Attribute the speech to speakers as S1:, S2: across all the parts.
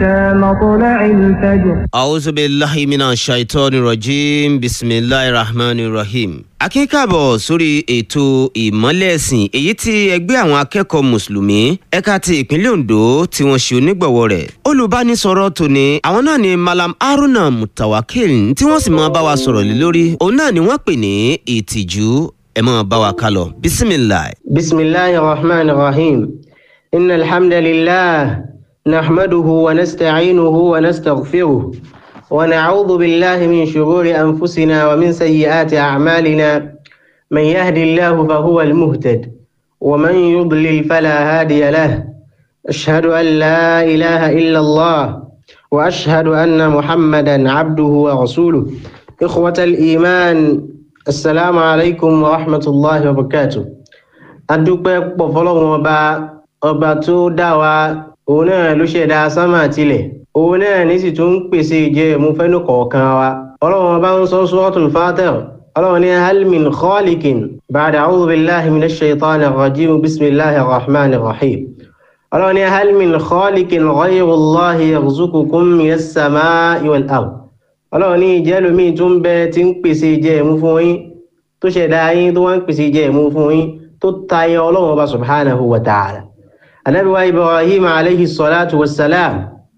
S1: مطلع الفجر
S2: أعوذ بالله من الشيطان الرجيم بسم الله الرحمن الرحيم. akínkàbọ̀ sórí ètò ìmọ́lẹ̀ ẹ̀sìn èyí tí ẹgbẹ́ àwọn akẹ́kọ̀ọ́ mùsùlùmí ẹ̀ka ti ìpínlẹ̀ Ondo tí wọ́n ṣe onígbọ̀wọ́ rẹ̀. olùbánisọ̀rọ̀ tòní àwọn náà ni Malam Haruna Mutawakil tí wọ́n sì máa bá wa sọ̀rọ̀ lé lórí òun náà ni wọ́n pè ní ìtìjú ẹ máa bá wa kálọ bisimilahi.
S3: بسم الله الرحمن الرحيم إن الحمد لله نحمده ونستعينه ونستغفره ونعوذ بالله من شرور أنفسنا ومن سيئات أعمالنا من يهد الله فهو المهتد ومن يضلل فلا هادي له أشهد أن لا إله إلا الله وأشهد أن محمدا عبده ورسوله إخوة الإيمان السلام عليكم ورحمة الله وبركاته adúpẹ́ pọ̀ fọlọ́run ọba ọba tó dá wa òun náà ló ṣẹ̀dá sánmà tilẹ̀ òun náà ní sì tún ń pèsè ìjẹ ẹ̀mú fẹ́nu kọ̀ọ̀kan wa ọlọ́run ọba ń sọ suratul Fatir ọlọ́run ní hal min khaliqin ba'da a'udhu billahi minash shaitanir rajim bismillahir rahmanir rahim ọlọ́run ní hal min khaliqin ghayru Allahi yarzuqukum minas sama'i wal ard ọlọ́run ní ìjẹ́lómi tún bẹ tí ń pèsè ìjẹ ẹ̀mú fún yín tó ṣẹ̀dá yín tó wá ń pèsè ìjẹ ẹ̀mú fún yín tó tayọ ọlọ́run ọba subhanahu wa ta'ala anabi wa ibrahim alayhi salatu wa salam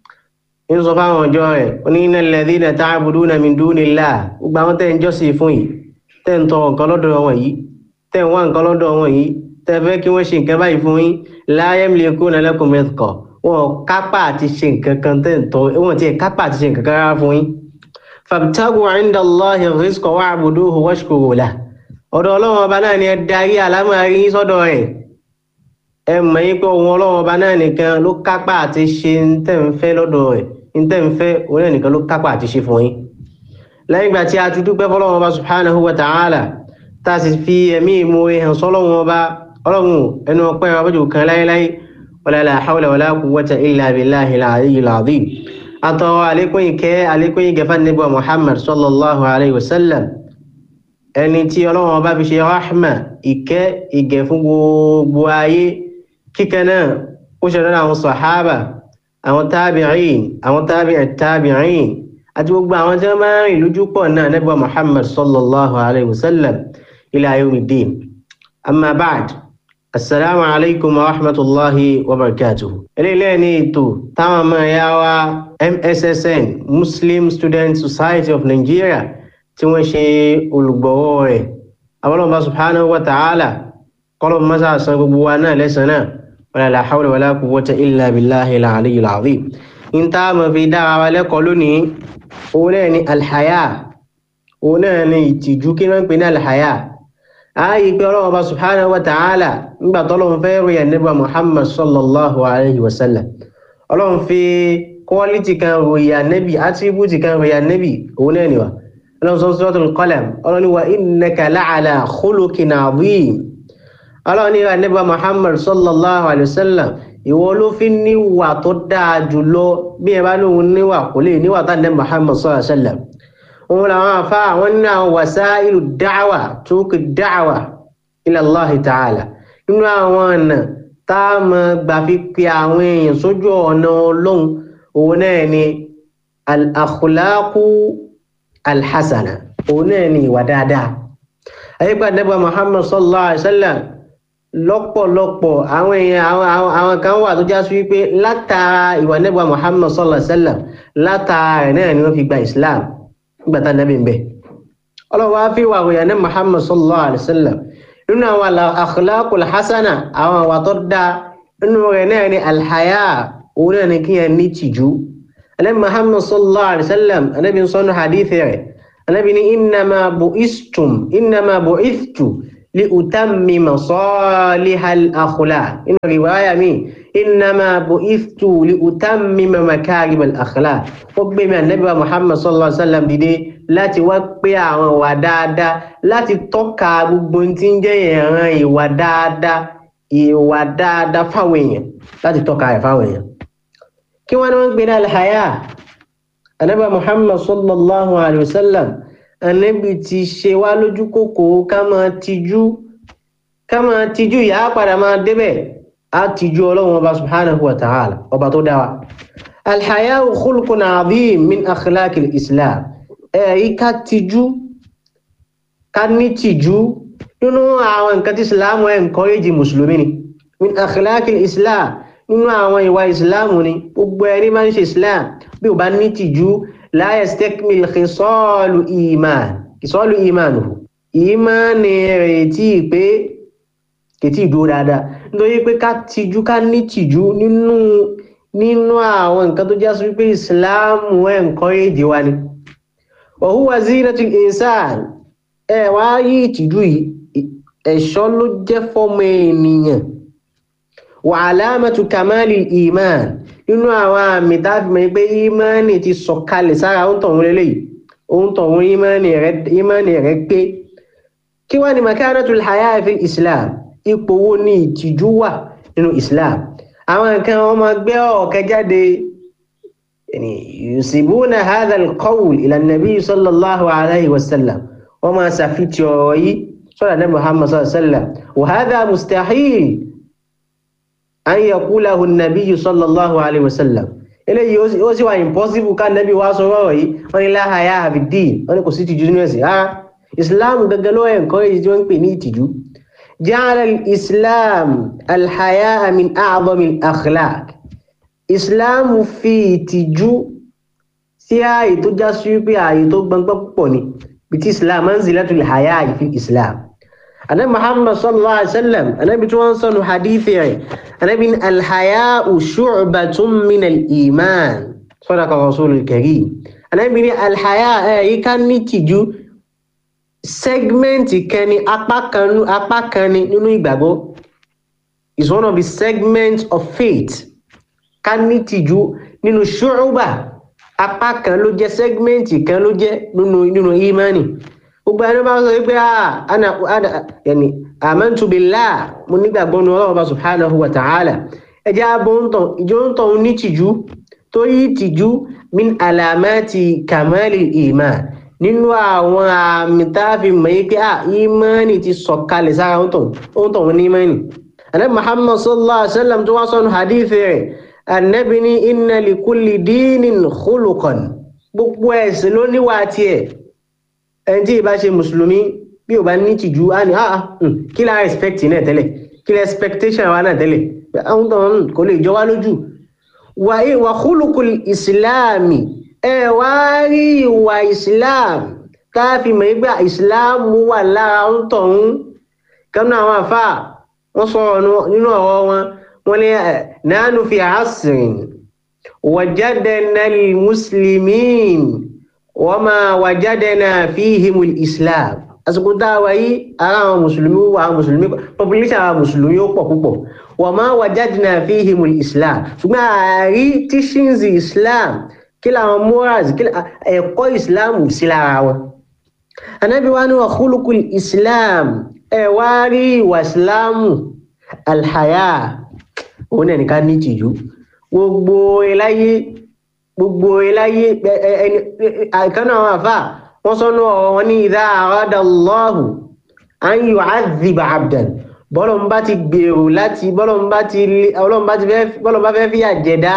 S3: ń sọ fáwọn ọjọ́ rẹ̀ ó ní innal ladhina ta'buduna min dunillah gbogbo àwọn tẹ́ ń jọ́sìn fún yìí tẹ́ ń tọrọ nǹkan lọ́dọ̀ wọn yìí tẹ́ ń wá nǹkan lọ́dọ̀ wọn yìí tẹ́ fẹ́ kí wọ́n ṣe nǹkan báyìí fún yín la yamlikuna lakum rizqa wọn kápá àti ṣe nǹkan kan tẹ́ ń tọ́ wọn ti kápá àti ṣe nǹkan kan rárá fún yín fabtagu inda Allahi rizqa wa'buduhu washkuru lahu ọ̀dọ̀ ọlọ́run ọba náà ni ẹ darí àlámọ̀rí yín sọ́dọ̀ rẹ̀ ẹ mọ̀ yín pé ohun ọlọ́run ọba náà nìkan ló kápá àti ṣe ń tẹ̀ ń fẹ́ lọ́dọ̀ rẹ̀ ń tẹ̀ ń fẹ́ òun náà nìkan ló kápá àti ṣe fún yín. lẹ́yìn ìgbà tí a ti dúpẹ́ fọlọ́run ọba subhanahu wa ta'ala tá a sì fi ẹ̀mí ìmoore hàn sọ́lọ́run ọba ọlọ́run ẹnu ọpẹ́ ọbẹ̀jù kan láéláé wala la hawla wala quwwata illa billahi al-aliyyil azim. àtọ̀ àlékún ìkẹ́ àlékún ìgẹ̀fà níbọ̀ Muhammad sallallahu alayhi wa sallam ẹni tí ọlọ́run ọba fi ṣe rahma ìkẹ́ ìgẹ̀ fún gbogbo ayé kíkẹ́ náà ó ṣe lọ́nà àwọn sàhábà àwọn tábìrín àwọn tábìrín tábìrín àti gbogbo àwọn tí wọ́n bá rìn lójú pọ̀ náà nẹ́bà muhammad sallallahu alayhi wa sallam ila yawmiddin amma ba'd assalamu alaikum wa rahmatulahi wa barakatuhu. eléyìí ní ètò táwọn ọmọ ẹ̀yà wa mssn muslim student society of nigeria tí wọ́n ṣe olùgbọ̀wọ́ rẹ̀ abọ́lọ́mọba subhanahu wa ta'ala kọ́lọ́mọ mọ́sá san gbogbo wa náà lẹ́sàn náà wala la hawla wala quwwata illa billahi al-aliyyil azim in tá a mọ̀ fi dára wa lẹ́kọ̀ọ́ lónìí òun náà ni alhaya òun náà ni ìtìjú kí wọ́n pè ní alhaya ààyè pé ọlọ́mọba subhanahu wa ta'ala nígbà tọ́lọ́mọ fẹ́ rí ànábì muhammad sallallahu alayhi wa sallam ọlọ́run fi quality kan ròyìn ànábì attribute kan ròyìn ànábì òun náà ni wa ọlọ́run sọ suratul qalam ọlọ́run ní wa innaka la'ala khuluqin adhim ọlọ́run ní wa nígbà muhammad sallallahu alayhi wa sallam ìwọ ló fi níwà tó dáa jùlọ bí ẹ bá lóun níwà kò lè níwà tá ní muhammad sallallahu alayhi wa sallam òun làwọn afá àwọn nínú àwọn wasailu da'wa turuqi da'wa ila Allahi ta'ala nínú àwọn ọ̀nà tá a mọ̀ gbà fi pe àwọn èèyàn sójú ọ̀nà ọlọ́run òun náà ni al-akhlaqu alhassana òun náà ni ìwà dáadáa ayípa nẹ́bà muhammad sallallahu alaihi wasallam lọ́pọ̀lọpọ̀ àwọn èèyàn àwọn kan wà tó já sí wípé látara ìwà nẹ́bà muhammad sallallahu alaihi wasallam látara rẹ̀ náà ni wọ́n fi gba islam nígbà tá nẹ́bì ń bẹ̀ ọlọ́wọ́ á fi wà wòyà ní muhammad sallallahu alaihi wasallam nínú àwọn akhlaqul hasana àwọn àwà tó dáa nínú rẹ̀ náà ni alhaya òun náà ni kíyàn ní tìjú anabi muhammad sallallahu alaihi wasallam anabi sọnù hadithi rẹ̀ anabi ni innama bu'istum innama bu'ithtu li utammima salihal akhlaq inú riwaya mi innama bu'ithtu li utammima makarimal akhlaq ó gbé mi anabi wa muhammad sallallahu alaihi wasallam dìde láti wá pé àwọn ìwà dáadáa láti tọ́ka gbogbo tí ń jẹ́ ìran ìwà dáadáa ìwà dáadáa fáwọn èèyàn láti tọ́ka rẹ̀ fáwọn èèyàn kí wọ́n ní wọ́n gbé ní alhaya anábà muhammad sallallahu alayhi wa sallam anábì ti ṣe wá lójú kòkó ká máa tijú ká máa tijú ìyá padà máa débẹ̀ á tijú ọlọ́run ọba subhanahu wa ta'ala ọba tó dá wa alhayau khulqun azim min akhlaq islam ẹ̀rí ká tijú ká ní tìjú nínú àwọn nǹkan tí islam ẹ̀ encourage mùsùlùmí ni min akhlaq islam nínú àwọn ìwà islam ni gbogbo ẹni máa ń ṣe islam bí o bá ní tìjú la yastakmil khisalu iman khisalu imanuhu ìmánì rẹ̀ tí pé kìtì ìdúró dáadáa nítorí pé ká tijú ká ní tìjú nínú nínú àwọn nǹkan tó jásí wípé ìsìláàmù ẹ̀ encourage wa ni wa huwa zinatul insan ẹ wá yí ìtìjú yìí ẹ̀ṣọ́ ló jẹ́ fọ́mọ ènìyàn wa alamatu kamali iman nínú àwọn àmì táàfì mọ̀ pé ìmánì ti sọ̀kalẹ̀ sára ohun tọ̀hún lélẹ́yìí ohun tọ̀hún ìmánì rẹ̀ pé kí wá ní makanatul haya fi islam ipò wo ni ìtìjú wà nínú islam àwọn nǹkan wọn máa gbé ọ̀kẹ́ jáde yusibuna hadha alqawl ila nabi sallallahu alayhi wa sallam wọn máa ṣàfihàn ọ̀rọ̀ yìí sọ́dọ̀ ní muhammad sallallahu alayhi wa sallam wa hadha mustahil an yaqulahu nabi sallallahu alayhi wa sallam eléyìí ó sì wà impossible ká nabi wá sọ ọ̀rọ̀ yìí wọ́n ní la haya fi din wọ́n ní kò sí ìtìjú nínú ẹ̀sìn rárá islam gẹ́gẹ́ ló encourage tí wọ́n ń pè ní ìtìjú جعل الإسلام الحياء من أعظم الأخلاق إسلام في ìtìjú sí ààyè tó já sí wípé ààyè tó gbọngbọ́n púpọ̀ ni bí tí islam manzilatul haya fi islam anabi muhammad sallallahu alaihi wasallam anabi tí wọ́n sọnù hadithi rẹ̀ anabi ní alhaya'u shu'batun min al-iman sadaqa rasulul karim anabi ní alhaya ẹ̀yí ká ní tìjú segment kan ni apá kan apá kan ni nínú ìgbàgbọ́ is one of the segments of faith ká ní tìjú nínú ṣùrùbà apá kan ló jẹ́ segment kan ló jẹ́ nínú nínú imani gbogbo ẹni bá sọ pé ah ana ana yẹni amantu billah mo nígbàgbọ́ ní ọlọ́run bá subhanahu wa ta'ala ẹjẹ́ abóńtàn ìjọ ń tàn ní tìjú torí tìjú min alamati kamali iman nínú àwọn àmì táàfi mọ̀ yí pé ah ìmánì ti sọ̀kalẹ̀ sára ohun tó wọn ní ìmánì anabi muhammad sallallahu alaihi wasallam tó wá sọ́nù hadithi rẹ̀ anabi ní inna li kulli dinin khuluqan gbogbo ẹ̀sìn ló níwà tiẹ̀ ẹni tí ìbá ṣe mùsùlùmí bí ò bá ní tìjú á ní ah kí la respect náà tẹ́lẹ̀ kí la expectation wa náà tẹ́lẹ̀ àwọn tó ń kò lè jọ wá lójú wà khuluqul ìsìláàmì ẹ wá rí ìwà islam káfí mọ̀ nígbà islam wà lára ń tọ̀hún kánú àwọn àfà wọ́n sọ̀rọ̀ nínú ọ̀rọ̀ wọn wọ́n ní nánú fi àásìrìn wàjádẹ́nà muslimin wọ́n máa wàjádẹ́nà fíhimul islam àsìkò dáwà yìí ara àwọn mùsùlùmí wà àwọn mùsùlùmí population àwọn mùsùlùmí ó pọ̀ púpọ̀ wọ́n máa wàjádẹ́nà fíhimul islam ṣùgbọ́n àárí teachings islam kí làwọn morals kí ẹ̀kọ́ islam sí lára wọn anábí wá ní wa khuluqul islam ẹ wá rí ìwà islamu alhaya òun náà nìkan ní tìjú gbogbo eláyé gbogbo eláyé ẹni àìkánná àwọn àfà wọn sọnù ọ̀rọ̀ wọn ní idha arada Allahu an yu'adhiba abdan bọ́lọ̀ ń bá ti gbèrò láti bọ́lọ̀ ń bá ti bọ́lọ̀ bá fẹ́ fìyà jẹ̀dá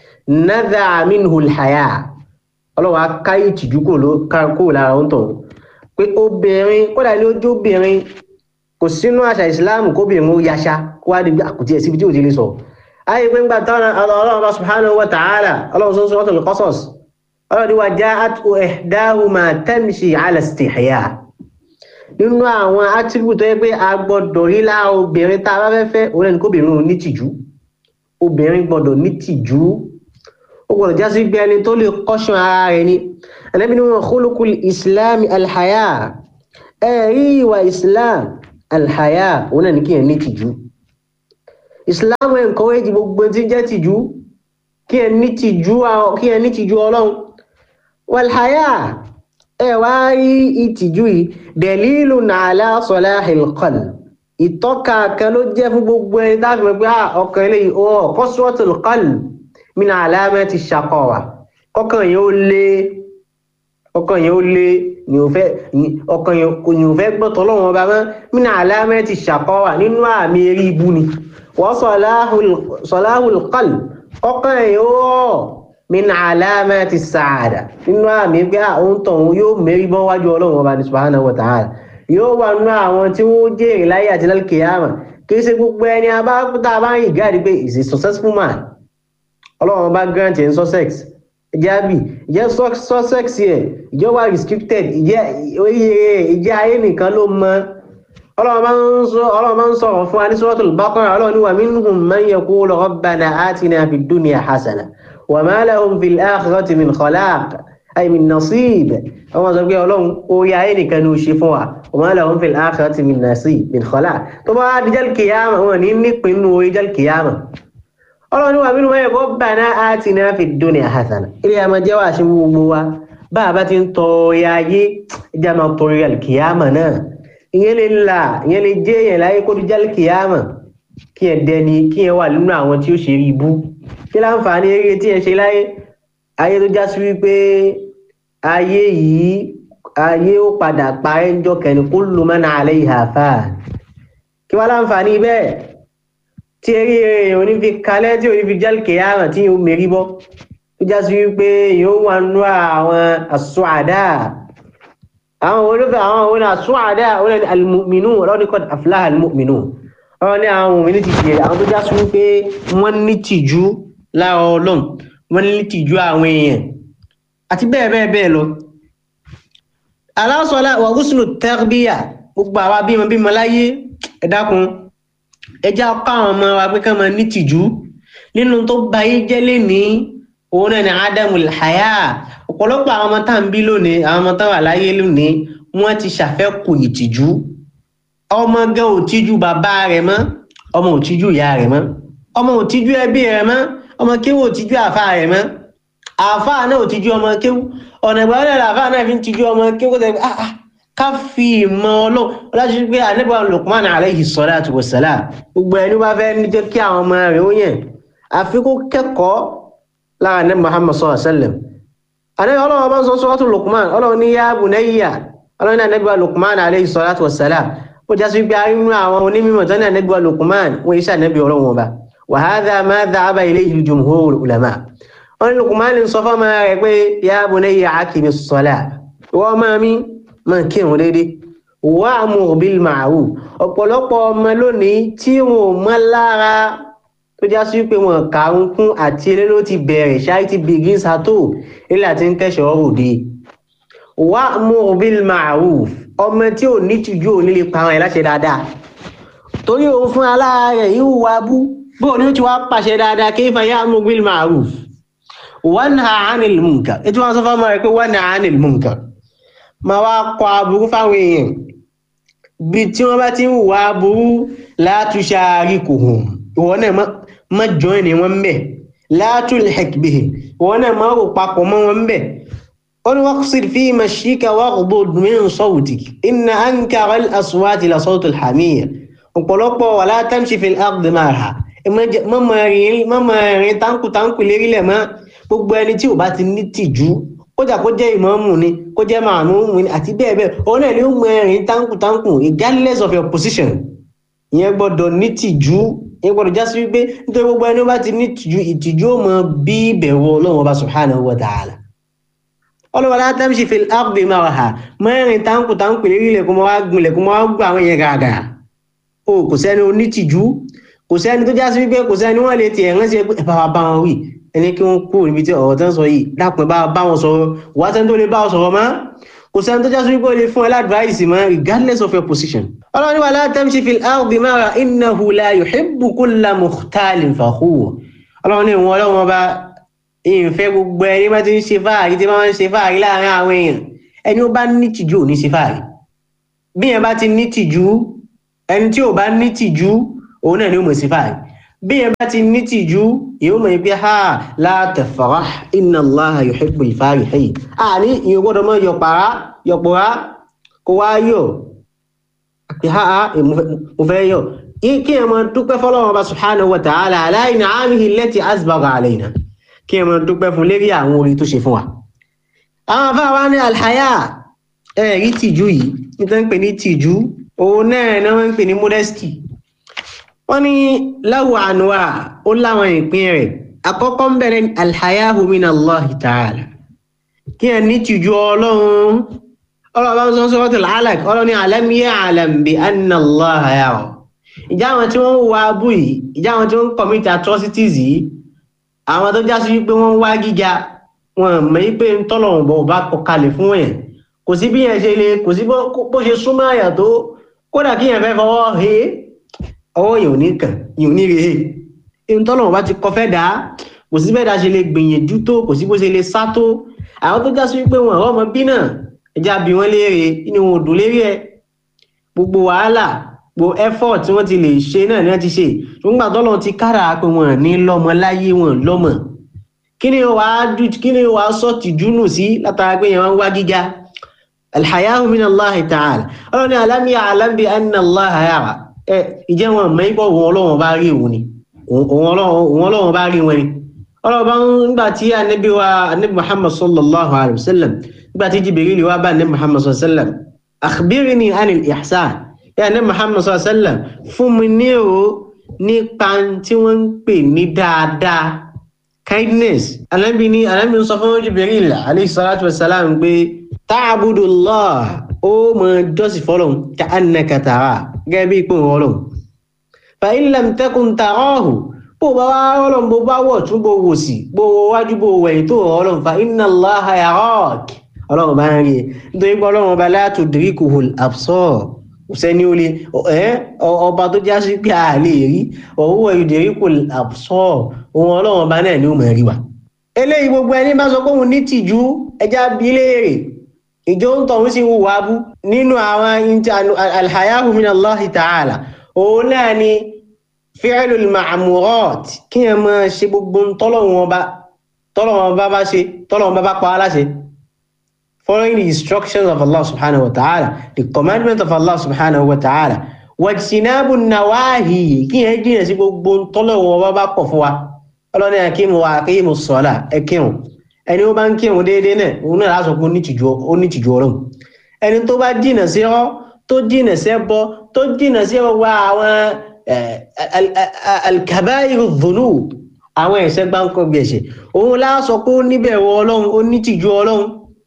S3: nadha minhu alhaya ọlọ́wọ́ aká ìtìjú kò lára ń tọ̀hún pé obìnrin kódà ní ojú obìnrin kò sínú àṣà ìsìláàmù kóbìnrin ó yaṣá kó wá dìgbà kò tí ẹ̀ síbi tí ò ti lè sọ ayé pé ńgbà tọ́nà ọlọ́run bá subhanahu wa ta'ala ọlọ́run sọ́sọ́ wọ́n tó lè qasas ọlọ́run ni wa ja'at ihdahuma tamshi ala istihya nínú àwọn attribute tó yẹ pé a gbọ́dọ̀ rí lára obìnrin tá a bá fẹ́ fẹ́ òun ẹni kóbìnrin ní tìjú obìnrin gbọ́dọ̀ ní tìjú ó gbọ́dọ̀ já sí gbé ẹni tó lè kọ́ṣán ara rẹ̀ ni ẹlẹ́bí ni wọn khuluqul islam alhaya ẹ̀rí ìwà islam alhaya òun náà ní kíyàn ní tìjú islam encourage gbogbo tí jẹ́ tìjú kíyàn ní tìjú kíyàn ní tìjú ọlọ́run walhaya ẹ wá rí ìtìjú yìí dalilun ala salahil qalb ìtọ́ka kan ló jẹ́ fún gbogbo ẹni táàfin mọ̀ pé ọkàn eléyìí ó qaswatul qalb min alamati shaqawa kọ́kàn yẹn ó lé ọkàn yẹn ó lé ní ò fẹ́ ọkàn yẹn kò ní ò fẹ́ gbọ́tọ̀ lọ́wọ́ ọba mọ́ min alamati shaqawa nínú àmì eré ibu ni wa salahul qalb ọkàn yẹn ó min alamati sa'ada nínú àmì pé àwọn tọ̀hún yóò mérí bọ́ wájú ọlọ́run ọba ní subhanahu wa ta'ala yóò wà nínú àwọn tí wọ́n jèrè láyé àti lálkìyàmà kì í ṣe gbogbo ẹni abákútà bá ń yìí gáàdì pé is a successful man ọlọ́run ọba grant ẹ̀ ń sussex ìjẹ́ àbí ìjẹ́ sussex yẹ ìjẹ́ wà restricted ìjẹ́ ìjẹ́ ayé nìkan ló mọ ọlọ́run máa ń sọ̀rọ̀ fún wa ní suratul Baqara ọlọ́run ní wa minhum man yaqulu rabbana atina fid dunya hasana wa ma lahum fil akhirati min khalaq ay min nasib àwọn sọ pé ọlọ́run orí ayé nìkan ní ó ṣe fún wa wa ma lahum fil akhirati min nasib min khalaq tó bá di jal kiyama wọn ní nípinnu orí jal kiyama ọlọ́run wà nínú ẹ̀kọ́ rabbana atina fid dunya hasana ilé àmọ́ jẹ́ wà sí gbogbo wa bá a bá ti ń tọ orí ayé ìjà máa tọ orí alkiyama náà ìyẹn lè là ìyẹn lè jẹ́ èèyàn láyé kó di jal kiyama kí ẹ dẹni kí ẹ wà nínú àwọn tí ó ṣe rí ibú kí láǹfààní eré tí ẹ ṣe láyé ayé tó já sí wípé ayé yìí ayé ó padà parẹ́ ńjọ́ kẹ́ni kullu man alayha fan kí wá láǹfààní bẹ́ẹ̀ tí eré èèyàn ò ní fi kalẹ̀ tí ò ní fi jálkè yàrá tí yóò mérí bọ́ tó já sí wípé yóò wà nú àwọn as-su'ada àwọn olófẹ́ àwọn òun as-su'ada òun ni al-mu'minun ọlọ́run ní qad aflaha al-mu'minun ọ̀rọ̀ ní àwọn òmìnir ti jẹ́ àwọn tó já sí wípé wọ́n ní tìjú lára ọlọ́run wọ́n ní tìjú àwọn èèyàn àti bẹ́ẹ̀ bẹ́ẹ̀ bẹ́ẹ̀ lọ aláṣọlá wa husnu tarbiya gbogbo àwa bímọ bímọ láyé ẹ dákun ẹjá káwọn ọmọ wa pé ká máa ní tìjú nínú tó ba yé jẹ́ lénìí òun náà ni adamul haya ọ̀pọ̀lọpọ̀ àwọn ọmọ tá à ń bí lónìí àwọn ọmọ tá wà láyé lónìí wọ́n ti ṣàfẹ́kù ìtìjú ọmọ gan ò tíjú bàbá rẹ̀ mọ́ ọmọ ò tíjú ìyá rẹ̀ mọ́ ọmọ ò tíjú ẹbí rẹ̀ mọ́ ọmọ kéwù ò tíjú àfa rẹ̀ mọ́ àfa náà ò tíjú ọmọ kéwù ọ̀nà ìgbà wọlé àfa náà fi ń tíjú ọmọ kéwù tẹ̀ ah ah ká fi ìmọ̀ ọlọ́run ọlájú pé ànábì Luqman alayhi salatu wassalam gbogbo ẹni wá fẹ́ ní jẹ́ kí àwọn ọmọ rẹ̀ ó yẹn àfi kó kẹ́kọ̀ọ́ lára ànábì Muhammad sallallahu alaihi wasallam ànábì ọlọ́run bá ń sọ suratu Luqman ọlọ́run ní ya bunayya ọlọ́run ní ànábì Luqman alayhi salatu wassalam ó já sí pé arínú àwọn onímọ̀ tó ní ànábì Luqman wọ́n iṣẹ́ ànábì ọlọ́run ọba wa hadha ma dhahaba ilayhi jumhurul ulama wọ́n ní Luqman sọ fọ́mọ rẹ̀ pé ya bunayya aqimis salat wọ́n máa mi máa kírun déédéé wa'mur bil ma'ruf ọ̀pọ̀lọpọ̀ ọmọ lónìí tí wọn ò mọ́ lára tó já sí pé wọn kàrún kún àti eré ló ti bẹ̀rẹ̀ ṣáà ti begins at all ilé àti ń kẹ́sọ̀ òde wa'mur bil ma'ruf ọmọ tí ò ní tìjú ò ní lè pa àwọn ẹ̀ láṣẹ dáadáa torí òun fún alára rẹ̀ yóò wá bú bóun ni ó ti wá pàṣẹ dáadáa kayfa ya'mur bil ma'ruf wanha 'anil munkar ètò wọn sọ fún ọmọ rẹ̀ pé wanha 'anil munkar ma wá kọ aburú fáwọn èèyàn bí tí wọ́n bá ti ń wà aburú látúnṣe àríkòhùn ìwọ náà má join ní wọn bẹ̀ látúlhek bihi ìwọ náà má rò papọ̀ mọ́ wọn bẹ̀ wọ́n ni waqsid fi mashika waghdud min sawtik inna ankara al-aswati la sawtul hamir ọ̀pọ̀lọpọ̀ wala tamshi fil ardi marha mọ́mọ́ rìn táǹkù táǹkù lérílẹ̀ mọ́ gbogbo ẹni tí ò bá ti ní tìjú kódà kó jẹ́ ìmáàmù ni kó jẹ́ màmúmù ni àti bẹ́ẹ̀ bẹ́ẹ̀ òun náà ni ó mọ ẹ̀rín táǹkù táǹkù regardless of your position ìyẹn gbọ́dọ̀ ní tìjú ìyẹn gbọ́dọ̀ já sí wípé nítorí gbogbo ẹni ó bá ti ní tìjú ìtìjú ó mọ bí ìbẹ̀wò ọlọ́run ọba subhanahu wa ta'ala ọlọ́wọ́ la tamshi fil ardi maraha mẹ́rin táǹkù táǹkù lérí ilẹ̀kùn mọ́ wá gun ilẹ̀kùn mọ́ wá gbọ́ àwọn yẹn gàgà o kò sẹ́ni onítìjú kò sẹ́ni tó já sí wípé kò sẹ́ni wọ́n lè tiẹ̀ ránṣẹ́ pé ẹ bá wa bá wọn wí ẹni kí wọ́n kú níbi tí ọ̀rọ̀ tán sọ yìí dápẹ́ bá bá wọn sọ̀rọ̀ wà á sẹ́ni tó lè bá wọn sọ̀rọ̀ mọ́ kò sẹ́ni tó jásí wípé ó lè fún ẹ ládùúráìsì mọ́ regardless of your position. ọlọ́run wà la tamshi fil ardi mara innahu la yuhibbu kulla mukhtalin fakhur ọlọ́run ní ìwọ̀n ọlọ́run ọba ìfẹ́ gbogbo ẹni bá ti ń ṣe fáàrí tí wọ́n ń ṣe fáàrí láàrin àwọn èèyàn ẹni ó bá ní tìjú ò ní ṣe fáàrí bí yẹn bá ti ní tìjú ẹni tí ò bá ní tìjú òun náà ni ó mọ̀ sí fáàrí bí yẹn bá ti ní tìjú yóò mọ̀ pé ha la tafrah inna Allaha yuhibbul farihin àní ìyẹn gbọ́dọ̀ mọ́ yọ̀pàrá yọ̀pọ̀rá kó wá yọ̀ pé ha ha mo fẹ́ yọ̀ kí ẹ máa dúpẹ́ fọlọ́run ọba subhanahu wa ta'ala ala in'amihi allati asbagha alayna kí ẹ máa dúpẹ́ fún lérí àwọn orí tó ṣe fún wa. àwọn afáwa ní alhaya ẹ̀rí tìjú yìí nítorí ń pè ní tìjú òun náà ni wọ́n ń pè ní modesty wọ́n ní láwọ̀ ànúwà ó láwọn ìpín rẹ̀ àkọ́kọ́ ń bẹ̀rẹ̀ alhayahu min allah ta'ala kí ẹ ní tìjú ọlọ́run ọlọ́run bá ń sọ suratul alaq ọlọ́run ní alam ya'lam bi anna allah yara ìjà àwọn tí wọ́n ń wá abú yìí ìjà àwọn tí wọ́n ń commit atrocities yìí àwọn tó já sí wípé wọ́n ń wá gíga wọn mọ̀ yí pé tọ́lọ̀run bọ̀ bá kọ kalẹ̀ fún yẹn kò sí bí yẹn ṣe lè kò sí bó ṣe súnmọ́ àyà tó kódà kí yẹn fẹ́ fọwọ́ he ọwọ́ yẹn ò ní kàn yẹn ò ní re he ihun tọ́lọ̀run bá ti kọ fẹ́ dá kò sí bẹ́ẹ̀ dá ṣe lè gbìyànjú tó kò sí bó ṣe lè sá tó àwọn tó já sí wípé wọn ọ̀rọ̀ ọmọ bí náà ẹja bí wọ́n léèrè inú wọn ò dùn lérí ẹ gbogbo wàhálà gbogbo effort tí wọ́n ti lè ṣe náà ni wọ́n ti ṣe nígbà tọ́lọ́run ti kára pé wọn ní lọ́mọ láyé wọn lọ́mọ kí ni wàá dù kí ni wàá sọ tìjú nù sí látara pé yẹn wá ń wá gíga alhayahu min allah ta'ala ọlọ́run ní alam ya'lam bi anna allah yara ẹ ìjẹ́ wọn mọ̀ ipò òun ọlọ́run bá rí òun ni òun ọlọ́run bá rí wọn ni ọlọ́run bá ń gbà tí anabi wa anabi muhammad sallallahu alayhi wa sallam gbà tí jibril wa bá anabi muhammad sallallahu alayhi wa sallam akhbirni anil ihsan ya anabi muhammad sallallahu alayhi wa sallam fún mi ní o nípa tí wọ́n ń pè ní dáadáa kindness anabi ni anabi sọ fún jibril alayhi salatu wasalam pé ta'budullah ó mọ jọ́sìn fọ́lọ́hun ka annaka tara gẹ́gẹ́ bí ipò ọlọ́hun fa in lam takun tarahu bó bá wá ọlọ́hun bó bá wọ̀ tún bó wò sí bó wájú bó wẹ̀yìn tó ọlọ́hun fa inna allaha yarak ọlọ́hun bá ń rí nítorí pé ọlọ́hun bá la tudrikuhul absar sẹ́ni ó lè ọba tó já sí pé a lè rí ọ̀húwọ̀ yudrikul absar ohun ọlọ́run ọba náà ni ó mọ̀ rí wa. eléyìí gbogbo ẹni bá sọ pé òun ní tìjú ẹja bí léèrè ìjọ ń tọ̀hún sí wù wá bú nínú àwọn alhayahu min allahi ta'ala òun náà ni fi'lul ma'murat kí ẹ máa ṣe gbogbo tọ́lọ́run ọba tọ́lọ́run ọba bá ṣe tọ́lọ́run ọba bá pa á láṣẹ following the instructions of Allah subhanahu wa ta'ala the commandment of Allah subhanahu wa ta'ala wajtinabu nawahi kí ẹ jìnà sí gbogbo tọ́lọ́run ọba bá kọ̀ fún wa ọlọ́ni àkíyèmù wa àkíyèmù sọ́lá ẹ kírun ẹni ó bá ń kírun déédéé náà òun náà láṣọ pé ó ní tìjú ọlọ́run ẹni tó bá jìnà sí ọ tó jìnà sí ẹbọ tó jìnà sí ọwọ́ àwọn alkabairu dhunub àwọn ẹ̀ṣẹ̀ gbáǹkọ́ bí ẹ̀ṣẹ̀ òun láṣọ pé ó níbẹ̀rù ọlọ́run ó ní tìjú ọlọ́run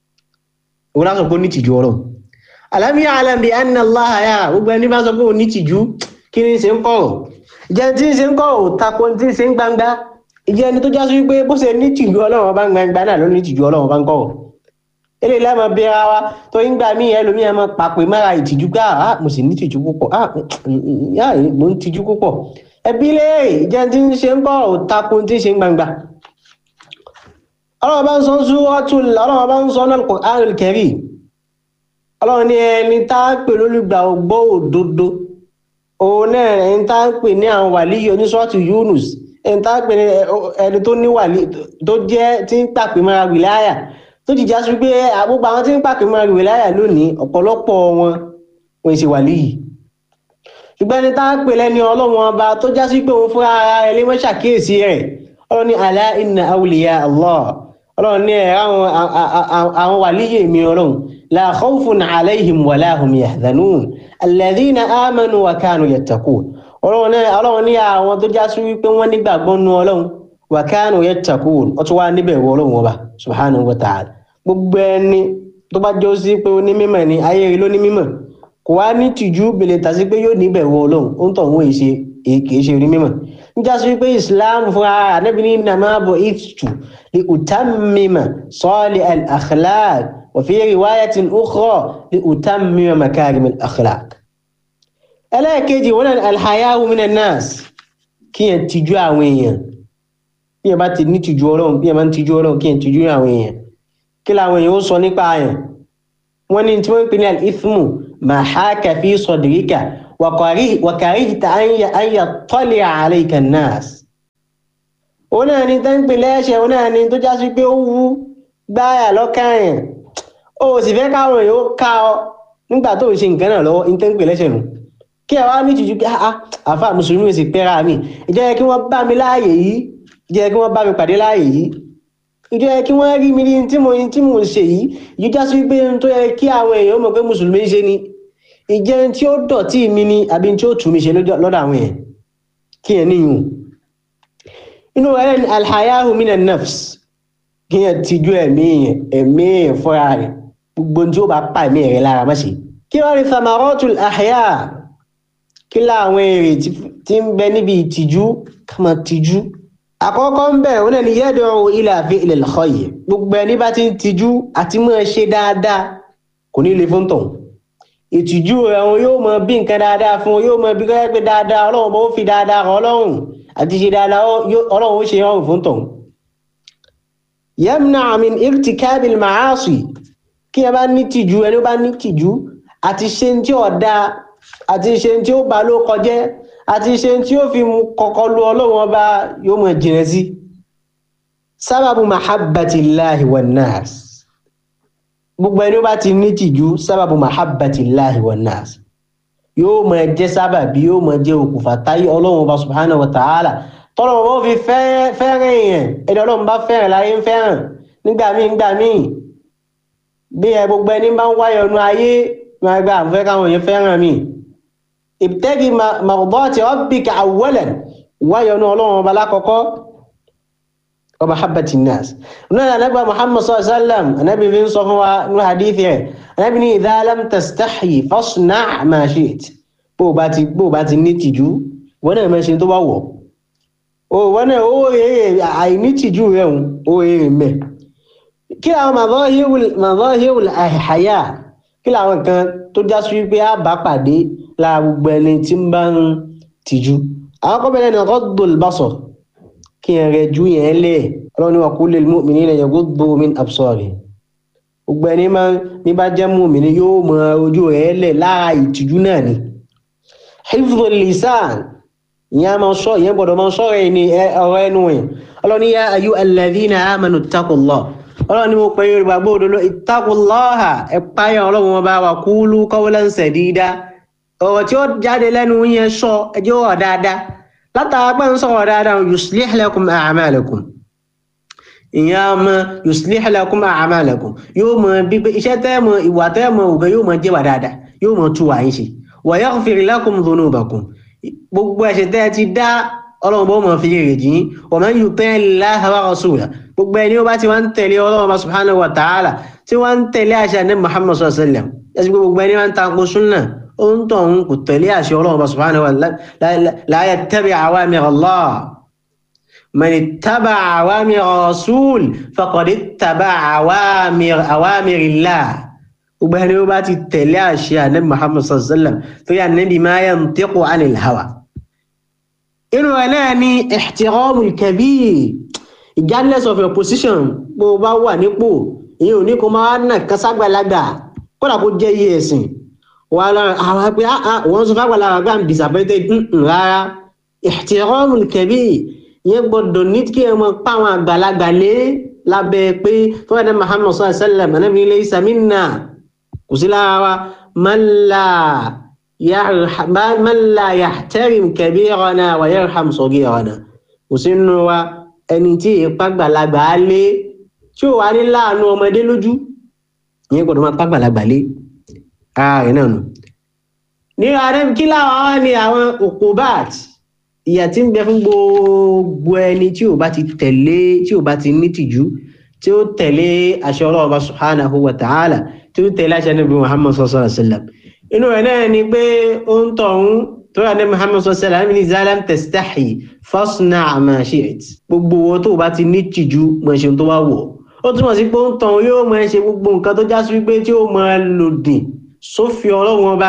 S3: òun láṣọ pé ó ní tìjú ọlọ́run alam ya'lam bi anna Allah yara gbogbo ẹni bá sọ pé ó ní tìjú kí ni ṣe ń kọ̀rọ̀ ìjẹ́ tí ń ṣe ń kọ̀rọ̀ tako tí ń ṣe ń gbangba ìjẹ́ ẹni tó já sí wípé bó ṣe ní tìjú ọlọ́run bá ń gbangba náà ló ní tìjú ọlọ́run bá ń kọ̀rọ̀ eléyìí lámọ bí ara wa tó ń gbà mí ẹlòmíì ẹ máa pàpè mára ìtìjú pé ah mo sì ní tìjú púpọ̀ ah mo ń tìjú púpọ̀ ẹbí léèrè ìjẹ́ tí ń ṣe ń kọ̀rọ̀ tako tí ń ṣe ń gbangba ọlọ́run bá ń sọ Suratul ọlọ́run bá ń sọ náà Al-Qur'anul Karim ọlọ́run ní ẹni tá a pè lólùgbà ògbọ́ òdodo òun náà ẹni tá a pè ní àwọn wàlíyé oníṣọ́ọ̀tù Yunus ẹni tá a pè ní ẹni tó ní wàlí tó jẹ́ tí ń pàpè mọ́ra wìláyà tó ti já sí pé àgbógbà àwọn tí ń pàpè mọ́ra wìláyà lónìí ọ̀pọ̀lọpọ̀ wọn wọ́n ṣe wàlíyì ṣùgbọ́n ẹni tá a pè lẹ́ni ọlọ́run ọba tó já sí pé òun fúnra ara ẹ lé mọ́ ṣàkíyèsí rẹ̀ ọlọ́run ní alá inna awliya Allah ọlọ́run ní ẹ̀ àwọn wàlíyè mi ọlọ́run la khawfun alayhim wa la hum yahzanun alladhina amanu wa kanu yattaqun ọlọ́run ní àwọn tó já sí wípé wọ́n nígbàgbọ́ nú ọlọ́run wa kanu yattaqun ó tún wá níbẹ̀ wọ ọlọ́run ọba subhanahu wa ta'ala gbogbo ẹni tó bá jọ sí pé ó ní mímọ̀ ni ayé rí ló ní mímọ̀ kò wá ní tìjú bèlè tàbí pé yóò níbẹ̀ wọ ọlọ́run ó ń tọ̀ wọ́n èṣe kìí ṣe rí mímọ̀ níjà sí wípé islam fúnra ànábì ní innama bu'ithtu li utammima salih al-akhlaq wa fi riwayatin ukhra li utammima makarim al-akhlaq. ẹlẹ́ẹ̀kejì wọn náà alhayahu minan nas kí yẹn tijú àwọn èèyàn bí yẹn bá ti ní tijú ọlọ́run bí yẹn bá ń tijú ọlọ́run kí yẹn tijú àwọn èèyàn kí làwọn èèyàn ó sọ nípa yẹn wọ́n ní tí wọ́n ń pè ní al-ithmu ma haka fi sadrika wàkàríhìtà an yattali'a alayka an-nas. ó náà ni tó ń pè lẹ́ṣẹ̀ ó náà ni tó já sí pé ó wú gbáyà lọ́kàyàn ó sì fẹ́ káwọn èèyàn ó ká ọ nígbà tó ń ṣe nǹkan náà lọ́wọ́ ní tó ń pè lẹ́ṣẹ̀ nù kí ẹ wá ní tìjú pé àfa mùsùlùmí sì pẹ́ra mi ìjẹ́ yẹ kí wọ́n bá mi láàyè yìí ìjẹ́ yẹ kí wọ́n bá mi pàdé láàyè yìí ìjọ yẹ kí wọ́n rí mi ní tí mo tí mo ń ṣe yìí yìí já sí pé tó yẹ kí àwọn èèyàn mọ̀ pé mùsùlùmí ń ṣe ni ìjẹ́ tí ó dọ̀tí mi ni àbí tí ó tù mí ṣe lọ́dọ̀ àwọn èèyàn kí ẹ níyùn inú rẹ̀ ní alhayahu minan nafs kí yẹn tijú ẹ̀mí yẹn ẹ̀mí yẹn fúnra rẹ̀ gbogbo tí ó bá pa ẹ̀mí rẹ̀ lára má ṣe kí wọ́n rí thamaratul ahya kí láwọn èrè tí ń bẹ níbi ìtìjú ká máa tìjú àkọ́kọ́ ń bẹ̀ wọn ni yad'u ila fi'lil khayr gbogbo ẹni bá ti ń tìjú àti máa ṣe dáadáa kò ní le fún tọ̀hún ìtìjú rẹ̀ wọn yóò mọ bí nǹkan dáadáa fún yóò mọ bí kọ́yẹ́ pé dáadáa ọlọ́run bó fi dáadáa rọ ọlọ́run àti ṣe dáadáa ọlọ́run ó ṣe rọrùn fún tọ̀hún. yamna min irtikabil ma'asi kí ẹ bá ní tìjú ẹni bá ní tìjú àti ṣe tí ó dáa àti ṣe tí ó bá ló kọjẹ́ àti ṣe tí ó fi kọ́kọ́ lu ọlọ́run ọba yóò mọ jìnà sí. sábàbù mahabbatillahi wan nas gbogbo ẹni ó bá ti ní tìjú sábàbù mahabbatillahi wan nas yóò mọ jẹ́ sábàbí yóò mọ jẹ́ òkùnfà táyé ọlọ́run ọba subhanahu wa ta'ala tọ́lọ́run bá fi fẹ́ràn èèyàn ẹni ọlọ́run bá fẹ́ràn láyé ń fẹ́ràn nígbà míì nígbà míì bí ẹ gbogbo ẹni bá ń wáyọ̀ ọ̀nà ayé máa gba àfẹ́ káwọn èèyàn fẹ́ràn mi ibtaghi mardati rabbika awwalan wáyọ̀ ọ̀nà ọlọ́run ọba lákọ̀ọ́kọ́ wa mahabbati nas náà anábà muhammad sallallahu alaihi wasallam anábì fi ń sọ fún wa ní hadith rẹ̀ anábì ní idha lam tastahyi fasna' ma shi't bó bá ti bó bá ti ní tìjú wọn náà máa ṣe tó bá wọ̀ o wọn náà ó rèé àìní tìjú rẹ̀ ó rèé mẹ́ kí àwọn madahirul ahya kí làwọn kan tó já sí wípé a bá pàdé lára gbogbo ẹni tí ń bá ń tìjú àwọn kọ́bẹ̀rẹ̀ ní ghaddul basar kí n rẹ ju yẹn lẹ̀ ọlọ́run ní wa qul lil mu'minina yaghuddu min absarihim gbogbo ẹni máa ní bá jẹ́ mu'mini yóò mọ ojú rẹ̀ lẹ̀ lára ìtìjú náà ni hifdhul lisan ìyẹn a máa sọ ìyẹn gbọ́dọ̀ máa sọ̀rọ̀ ẹni ọ̀rọ̀ ẹnu ẹ̀ ọlọ́run ní ya ayyuhal ladhina amanu ittaqullah ọlọ́run ní mo pè é gbàgbọ́ òdodo ittaqullaha ẹ̀páyà ọlọ́run wọn bá wa qulu qawlan sadida ọ̀rọ̀ tí ó jáde lẹ́nu yẹn sọ ẹjẹ́ wọ̀ dáadáa látara pé ń sọ̀rọ̀ dáadáa yuslih lakum a'malakum ìyẹn a mọ yuslih lakum a'malakum yóò mọ bí pé iṣẹ́ tẹ́ mọ ìwà tẹ́ mọ òbẹ yóò mọ jẹ́ wà dáadáa yóò mọ tú wà yín ṣe wa yaghfir lakum dhunubakum gbogbo ẹ̀ṣẹ̀ tẹ́ ti dá ọlọ́run bó mọ̀ fi rè jìn wa man yuti' Allaha wa rasulahu gbogbo ẹni ó bá ti wá ń tẹ̀lé ọlọ́run bá subhanahu wa ta'ala tí wọ́n ń tẹ̀lé àṣà ní Muhammad sallallahu alaihi wasallam ẹ̀sìn gbogbo ẹni wọ́n ń takò súnà ó ń tọ̀ ń kò tẹ̀lé àṣẹ ọlọ́run bá subhanahu wa ta'ala la yattabi' awamir Allah man ittaba'a awamir rasul faqad ittaba'a awamir awamirillah gbogbo ẹni ó bá ti tẹ̀lé àṣẹ àní Muhammad sallallahu alaihi wasallam tó yà níbi ma yantiqu anil hawa inú ẹ̀ náà ni ihtiramul kabir regardless of your position bó o bá wà nípò ìyẹn ò ní kó máa nà káságbàlagbà kódà kó jẹ́ iye ẹ̀sìn wà lára àwọn pé wọ́n sọ fágbàlagbà pé i'm disappointed rárá ihtiramul kabir ìyẹn gbọ́dọ̀ ní kí ẹ mọ pa àwọn àgbàlagbà lé lábẹ́ pé fún ẹ̀dá Muhammad sallallahu alaihi wasallam ẹ̀nàbí laysa minna kò sí lára wa man la man la yahtarim kabirana wa yarham saghirana kò sí nínú wa ẹni tí ìpa gbàlagbà á lé tí ò wá ní láàánú ọmọdé lójú ìyẹn gbọ́dọ̀ máa pa gbàlagbà lé ara rẹ̀ náà nù. ní ààrẹ kí láwọn wá ní àwọn òkúbàt ìyà tí ń bẹ fún gbogbo ẹni tí ò bá ti tẹ̀lé tí ò bá ti ní tìjú tí ó tẹ̀lé àṣẹ Ọlọ́run bá subhanahu wa ta'ala tí ó tẹ̀lé àṣẹ Ànábì Muhammad sallallahu alaihi wasallam inú rẹ̀ náà ni pé ó ń tọ̀hún tó rà ní Muhammad sallallahu alaihi wasallam ní zalam tastahi fasna' ma shi'it gbogbo owó tó bá ti ní tìjú mọ̀ ṣe tó bá wọ̀ ó túmọ̀ sí pé ó ń tọ̀hún yóò mọ̀ ṣe gbogbo nǹkan tó já sí wípé tí ó mọ̀ lòdì sófin Ọlọ́run ọba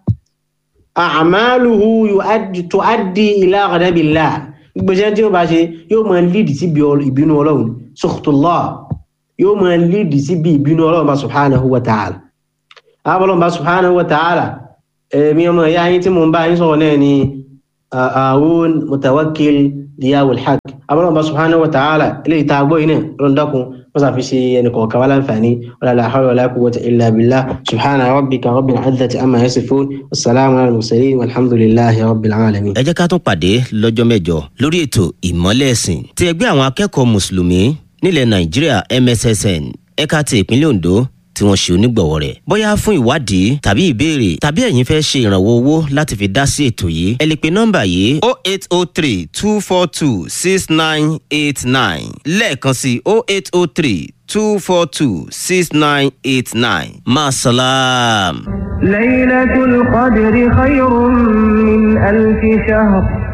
S3: a'maluhu tuaddi ila ghadabillah gbogbo iṣẹ́ tí ó bá ṣe yóò máa lídì síbi ìbínú ọlọ́run sukhtullah yóò máa lídì síbi ìbínú ọlọ́run bá subhanahu wa ta'ala abọ́lọ́run bá subhanahu wa ta'ala ẹ̀mí ọmọ ìyá yín tí mo ń bá yín sọ̀rọ̀ náà ni Harun Mutawakkil Diyawul Haq abọ́lọ́run bá subhanahu wa ta'ala ilé ìta agbó yìí náà lọ́ndọ́kun wọ́n sàfi ṣe ẹnì kọ̀ọ̀kan wá láǹfààní wala la hawla wala quwwata illa billah subhana rabbika rabbil izzati amma yasifun wassalamu ala al-mursalin walhamdulillahi rabbil alamin.
S2: ẹ jẹ́ ká tún pàdé lọ́jọ́ mẹ́jọ lórí ètò ìmọ́lẹ̀ ẹ̀sìn ti ẹgbẹ́ àwọn akẹ́kọ̀ọ́ mùsùlùmí nílẹ̀ nàìjíríà MSSN ẹ̀ka ti ìpínlẹ̀ Ondo tí wọ́n ṣe onígbọ̀wọ́ rẹ̀ bóyá fún ìwádìí tàbí ìbéèrè tàbí ẹ̀yin fẹ́ ṣe ìrànwọ́ owó láti fi dá sí ètò yìí ẹ lè pe nọ́mbà yìí o eight o three two four two six nine eight nine lẹ́ẹ̀kan sí o eight o three two four two six nine eight nine maasalaam.
S1: ليلة القدر خير من ألف شهر